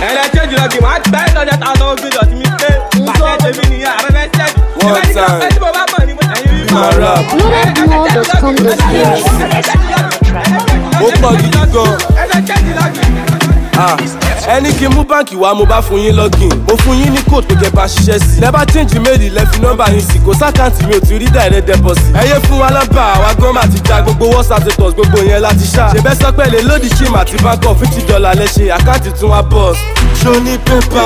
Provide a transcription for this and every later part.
ẹlẹ́jẹ̀jì lọ́gì máa gbẹ́ lọ́dẹ tá a lọ gbé dọ̀tí mi pé bàtẹ́ tèmi nìyẹn àrẹ́fẹ́ sẹ́ẹ̀dì. One ìbẹ́ ní time. kí ló bá mọ̀ ní mo ẹ̀yìn rí máa rap. Ó pọ̀ gidi gan. ẹlẹ́jẹ̀jì lọ́gì. Ah, ẹni kí n mú báǹkì wá mo bá fún yín login mo fún yín ní code pé kẹ́ bá ṣiṣẹ́ sí. never change mail lẹ́fi nọ́mbà yín sí kò sákàǹtì mi ò ti rí direct deposit. ẹ yé fún wa lábà àwa gan máa ti ja gbogbo whatsapp status gbogbo yẹn láti ṣá. ṣèbẹ́ sọ pé lè lòdì chim àti báńkọ̀ fifty dollar lẹ ṣe àkáǹtì tún wá bọ́ọ̀s. ṣoni pépà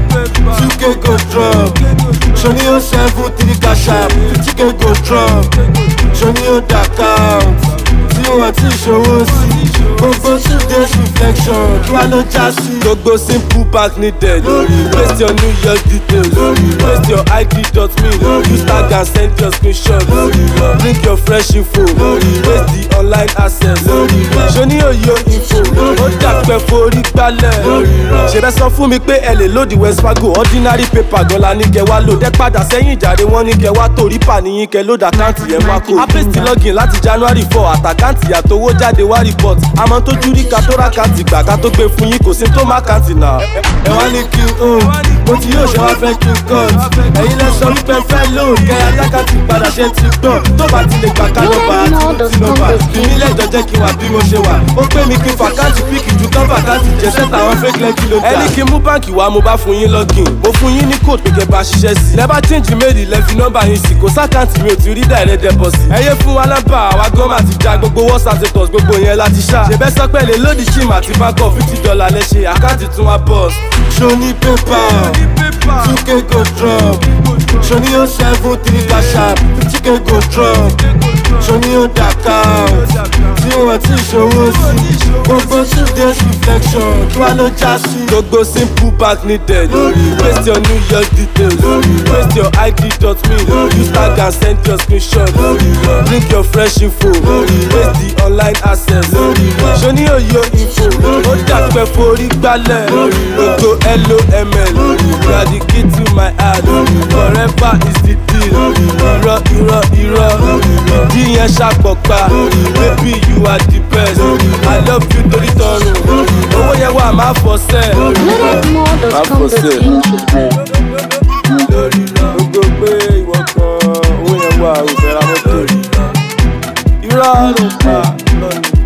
two k go drop ṣoni ó seven three cash app fifty k go drop ṣoni ó dà count tí wọ́n ti ṣòwò sí. gbogbo two days reflection kí wàá ló já sí. gbogbo simple bank needed. paste your new year details. paste your id dot me. use tag and send your screenshot. bring your fresh info. paste the online access. ṣoni oyo info. ó dàpẹ́ forí gbálẹ̀. ṣẹ̀bẹ̀ sọ fún mi pé ẹ lè lòdì west fargo ordinary paper gan la ní kẹ wá lò. dẹ́ padà sẹ́yìn ìjàre wọ́n ní kẹ wá torí pàníyín kẹ lódà àkáǹtì yẹn wá kó. a paste login láti january four àtàkáǹtì àtowó jáde wá report àmọ́ tó jú rí ká tó rákàǹtì gbà ká tó gbé fún yín kò sí tó má kàǹtì náà. ẹ wá ní kí n hùn mo ti yóò ṣe wá fẹ́ kí n cut ẹ̀yin lẹ sọ wípé fẹ́ lóun kẹ́ alákàtì padà ṣe ti gbọ́ tó bá ti lè gbà ká nọ́mbà àti ti nọ́mbà ìmí lẹ́jọ́ jẹ́ kí n wà bí mo ṣe wà ó pé mi kí n fàkáǹtì píkì ju kán fàkáǹtì jẹ́ sẹ́tà àwọn fake lẹ́kì ló dà. ẹni kí n mú báǹkì wá mo bá fún yín login mo fún yín ní code pé kẹ́ bá ṣiṣẹ́ sí. never change mail lẹ́fi nọ́mbà yín sí kò sákàǹtì mi ò ti rí direct deposit. ẹ yé fún wa lábà àwa gan máa ti ja gbogbo whatsapp status gbogbo yẹn láti ṣá. ṣèbẹ́ sọ pé lè lòdì chim àti báńkọ̀ fifty dollar lẹ ṣe àkáǹtì tún wá bọ́ọ̀s. ṣoni pépà two k go drop ṣoni ó seven three cash app fifty k go drop ṣoni ó dà count tí wọ́n ti ṣòwò sí. gbogbo two days reflection kí wàá ló já sí. gbogbo simple bank needed. paste your new year details. paste your id dot me. use tag and send your screenshot. bring your fresh info. paste the online access. ṣoni oyo info. ó dàpẹ́ forí gbálẹ̀. gbogbo loml. you are the key to my heart. forever is the deal. irọ́ irọ́ irọ́. ìdí yẹn ṣàpọ̀pá. baby you are the best. i love you torí tọrùn. owó yẹn wà má fọ́ sẹ́ẹ̀. gbogbo pé ìwọ kan owó yẹn wà òfin ra mọ́tò irọ́ ló pa lọ́nà.